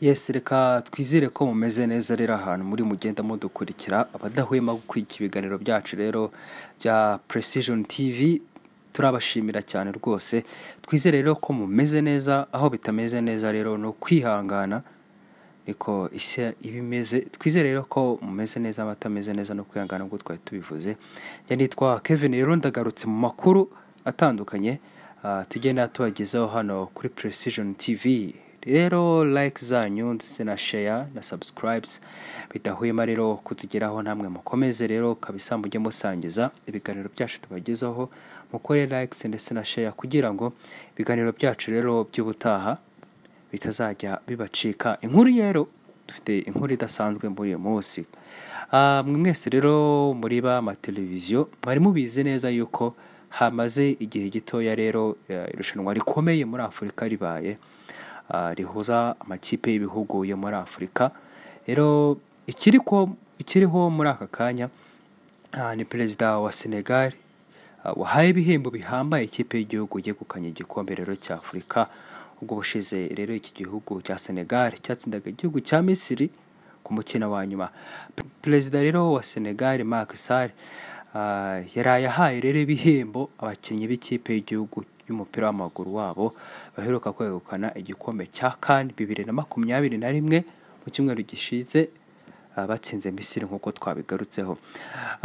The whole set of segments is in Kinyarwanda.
yesi reka twizere ko mumeze neza rero ahantu muri mugenda mudukurikira abadahwema gukurikira ibiganiro byacu rero bya precision tv turabashimira cyane rwose twizere rero ko mumeze neza aho bitameze neza rero ni ukwihangana ariko isi iba imeze twizere rero ko mumeze neza abatameze neza no kwihangana ubwo twari tubivuze njya nitwa kevin rero ndagarutse mu makuru atandukanye ah, tugenda tubagezaho hano kuri precision tv rero like zanyu ndetse na share na subscribes bidahwema rero kutugeraho namwe mukomeze rero kabisa mujye musangiza ibiganiro byacu tubagezaho mukore likes ndetse na share kugira ngo ibiganiro byacu rero by'ubutaha bitazajya bibacika inkuru rero dufite inkuru idasanzwe muri uyu munsi Ah, mwe mwese rero muri b'amateleviziyo mwari mubizi neza yuko hamaze igihe gitoya rero eh, irushanwa rikomeye muri afurika ribaye ah, rihuza amakipe y'ibihugu yo muri afurika rero ikiri ko- ikiriho muri aka kanya ah, ni perezida wa senegal ah, wahaye ibihembo bihambaye ikipe y'igihugu yegukanye igikombe rero cya afurika ubwo bushize rero iki gihugu cya senegal cyatsindaga igihugu cya misiri ku mukino wa nyuma Pe- perezida rero wa senegal Macky Sall ah, yaraye ahaye rero ibihembo abakinnyi b'ikipe y'igihugu y'umupira w'amaguru wabo baheruka kwegukana igikombe cya kan bibiri na makumyabiri na rimwe mu cyumweru gishize ah, batsinze misiri nk'uko twabigarutseho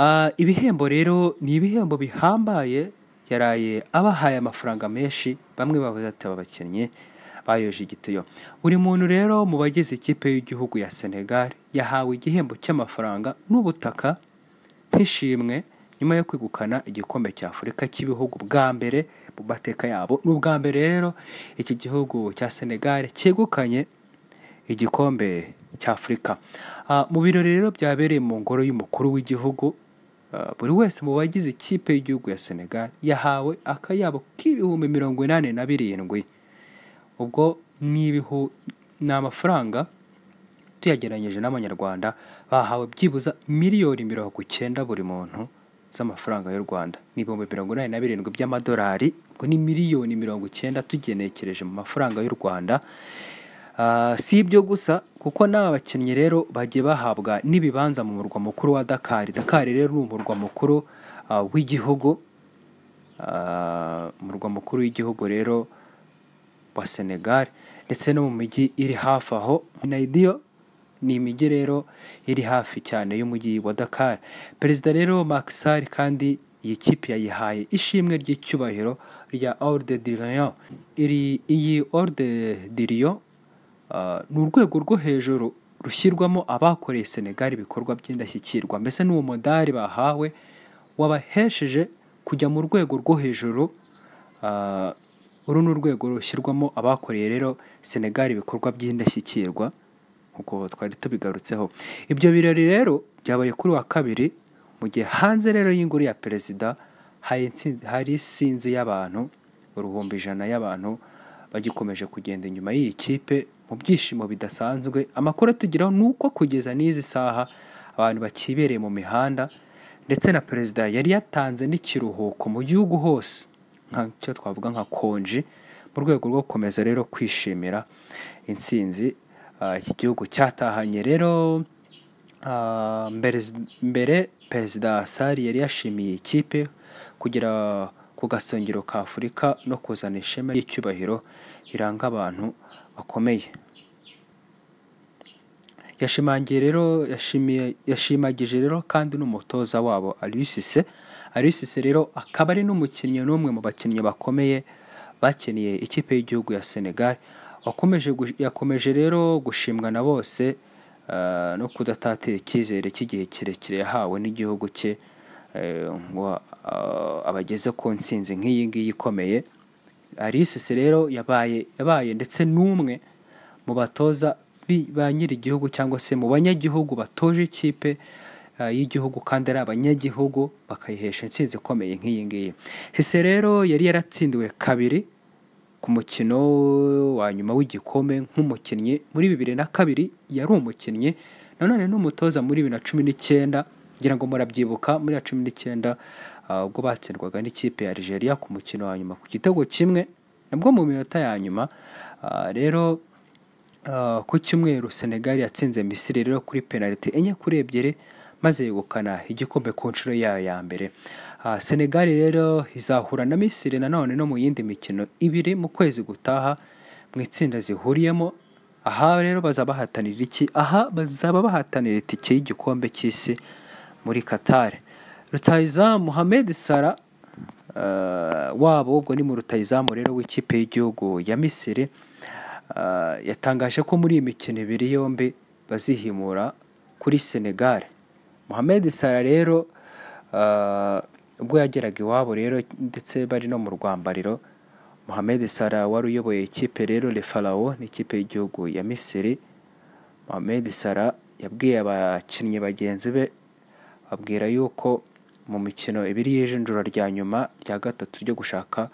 Ah, ibihembo rero ni ibihembo bihambaye yaraye abahaye amafaranga menshi bamwe bavuze ati aba bakinnyi bayoje igitiyo buri muntu rero mu bagize ikipe y'igihugu ya senegal yahawe igihembo cy'amafaranga n'ubutaka nk'ishimwe nyuma yo kwegukana igikombe cya afurika cy'ibihugu bwa mbere mu mateka yabo ni ubwa mbere rero iki gihugu cya senegal cyegukanye igikombe cya afurika Ah, mu birori rero byabereye mu ngoro y'umukuru w'igihugu ah, buri wese mu bagize ikipe y'igihugu ya senegal yahawe akayabo k'ibihumbi mirongo inani na birindwi ubwo ni ibihu ni amafaranga tuyageranyije n'amanyarwanda bahawe byibuze miliyoni mirongo icyenda buri muntu z'amafaranga y'u rwanda ni ibihumbi mirongo inani na birindwi by'amadolari ubwo ni miliyoni mirongo icyenda tugenekereje mu mafaranga y'u rwanda Ah, si ibyo gusa kuko n'aba bakinnyi rero bagiye bahabwa n'ibibanza mu murwa mukuru wa dakari dakari rero ni umurwa mukuru ah, w'igihugu Ah, umurwa mukuru w'igihugu rero wa senegal ndetse no mu mijyi iri hafi aho naidiyo ni imijyi rero iri hafi cyane y'umujyi wa dakar perezida rero makisari kandi iyi kipe yayihaye ishimwe ry'icyubahiro rya orde de lion iri iyi orde de lion Uh, ni urwego rwo hejuru rushyirwamo abakoreye senegal ibikorwa by'indashyikirwa mbese ni uwo mudari bahawe wabahesheje kujya mu rwego rwo hejuru uh, uru ni urwego rushyirwamo abakoreye rero senegal ibikorwa by'indashyikirwa nk'uko twari tubigarutseho ibyo birori rero byabaye kuri wa kabiri mu gihe hanze rero y'ingoro ya perezida hari intsinzi- hari isinzi y'abantu uruhumbi ijana y'abantu bagikomeje kugenda inyuma y'iyi kipe mu byishimo bidasanzwe amakuru atugeraho ni uko kugeza n'izi saha abantu bakibereye mu mihanda ndetse na perezida yari yatanze n'ikiruhuko mu gihugu hose nk'icyo twavuga nka konji mu rwego rwo gukomeza rero kwishimira intsinzi ah, iki gihugu cyatahanye rero Ah, mbere mbere perezida sari yari yashimiye ikipe kugera ku gasongero ka afurika no kuzana ishema ry'icyubahiro riranga abantu bakomeye yashimangiye rero yashimiye- yashimagije rero kandi n'umutoza wabo alisise alisise rero akaba ari n'umukinnyi n'umwe mu bakinnyi bakomeye bakiniye ikipe y'igihugu ya senegal wakomeje gush- yakomeje rero gushimwa na bose ah, no kudatatira icyizere cy'igihe kirekire yahawe n'igihugu cye eh, ngo ah, abageze ku ntsinzi nk'iyi ngiyi ikomeye alisise rero yabaye yabaye ndetse n'umwe mu batoza bi- ba nyir'igihugu cyangwa se mu banyagihugu batoje ikipe ah, y'igihugu kandi ari abanyagihugu bakayihesha intsinzi ikomeye nk'iyi ngiyi sise rero yari yaratsindiwe kabiri ku mukino wa nyuma w'igikombe nk'umukinnyi muri bibiri na kabiri yari umukinnyi nanone n'umutoza muri bibiri na cumi n'icyenda ngira ngo murabyibuka muri ya cumi n'icyenda ah, ubwo batsindwaga n'ikipe ya Algeria ku mukino wa nyuma ku gitego kimwe nabwo mu minota ya nyuma ah, rero ah, ku cyumweru senegali yatsinze misiri rero kuri penaliti enye kuri ebyiri maze yegukana igikombe ku nshuro yayo ya mbere Ah, senegali rero izahura na misiri nanone no mu yindi mikino ibiri mu kwezi gutaha mu itsinda zihuriyemo aha rero bazaba bahatanira iki aha bazaba bahatanira itike y'igikombe cy'isi muri Qatar rutayizamu Mohamed Salah eh, wabo ubwo ni mu rutayizamu rero w'ikipe y'igihugu ya Misiri eh, yatangaje ko muri iyi mikino ibiri yombi bazihimura kuri Senegal Mohamed Salah rero eh, ubwo yageraga iwabo rero ndetse bari no mu rwambariro Mohamed Salah wari uyoboye ikipe rero Le Pharaoh ni ikipe y'igihugu ya Misiri Mohamed Salah yabwiye abakinnyi bagenzi be abwira yuko mu mikino ibiri y'ijonjora rya nyuma rya gatatu ryo gushaka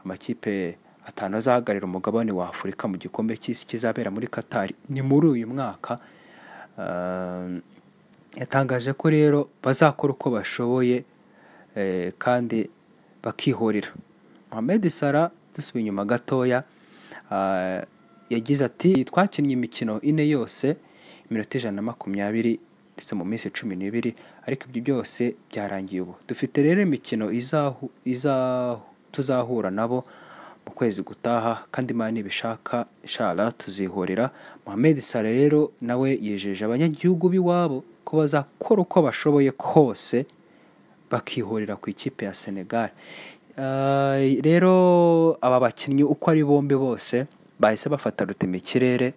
amakipe atanu azahagararira umugabane wa Afurika mu gikombe cy'isi kizabera muri Qatar ni muri uyu mwaka Ah, yatangaje ko rero bazakora uko bashoboye eh, kandi bakihorera Mohamed Salah dusubiye inyuma gatoya ah, yagize ati twakinnye imikino ine yose iminota ijana na makumyabiri ndetse mu minsi cumi n'ibiri ariko ibyo byose byarangiye ubu dufite rero imikino izahu, izahu, tuzahura nabo mu kwezi gutaha kandi imana ibishaka inshara tuzihorera Mohamed Salah rero nawe yijeje abanyagihugu b'iwabo ko bazakora uko bashoboye kose bakihurira ku ikipe ya Senegal. Eh, rero aba bakinnyi uko ari bombi bose bahise bafata rutemikirere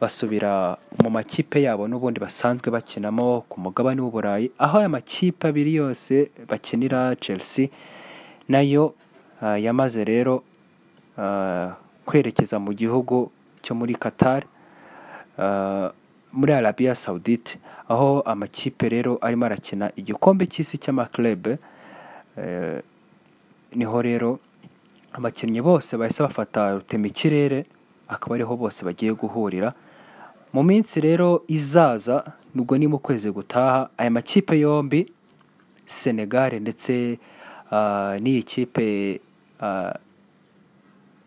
basubira mu makipe yabo n'ubundi basanzwe bakinamo ku mugabane w'uburayi aho aya makipe abiri yose bakinira chelsea nayo eh, yamaze rero eh, kwerekeza mu gihugu cyo muri qatar eh, muri Arabia Saudite aho amakipe rero arimo arakina igikombe cy'isi cy'amaklebe Eh, niho rero abakinnyi bose bahise bafata rutemikirere akaba ariho bose bagiye guhurira mu minsi rero izaza nubwo ni mu kwezi gutaha aya makipe yombi Senegal ndetse ah, n'iyi kipe ah,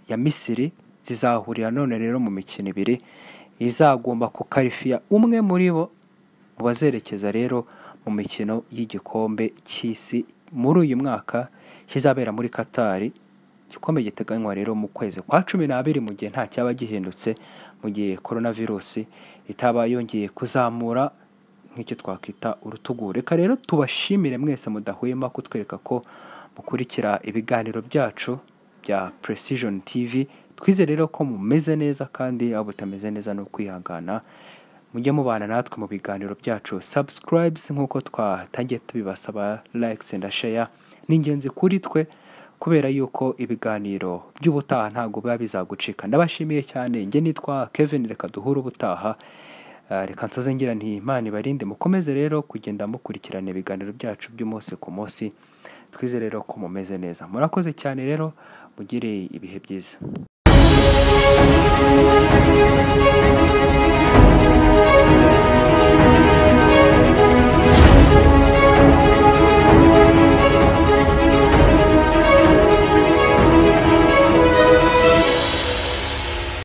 ya Misiri zizahurira none rero mu mikino ibiri izagomba kukarifiya umwe muri bo mu bazerekeza rero mu mikino y'igikombe cy'isi muri uyu mwaka kizabera muri Qatar igikombe giteganywa rero mu kwezi kwa cumi n'abiri mu gihe nta cyaba gihindutse mu gihe korona virusi itaba yongeye kuzamura nk'icyo twakwita urutugu reka rero tubashimire mwese mudahwema kutwereka ko mukurikira ibiganiro byacu bya Precision TV twize rero ko mumeze neza kandi aho butameze neza ni ukwihangana mujye mubana natwe mu biganiro byacu subscribes nk'uko twatangiye tubibasaba likes and share ni ingenzi kuri twe kubera yuko ibiganiro by'ubutaha ntabwo biba bizagucika ndabashimiye cyane njye nitwa Kevin reka duhure ubutaha Ah, reka nsoze ngira nti imana ibarinde mukomeze rero kugenda mukurikirana ibiganiro byacu by'umunsi ku munsi twize rero ko mumeze neza murakoze cyane rero mugire ibihe byiza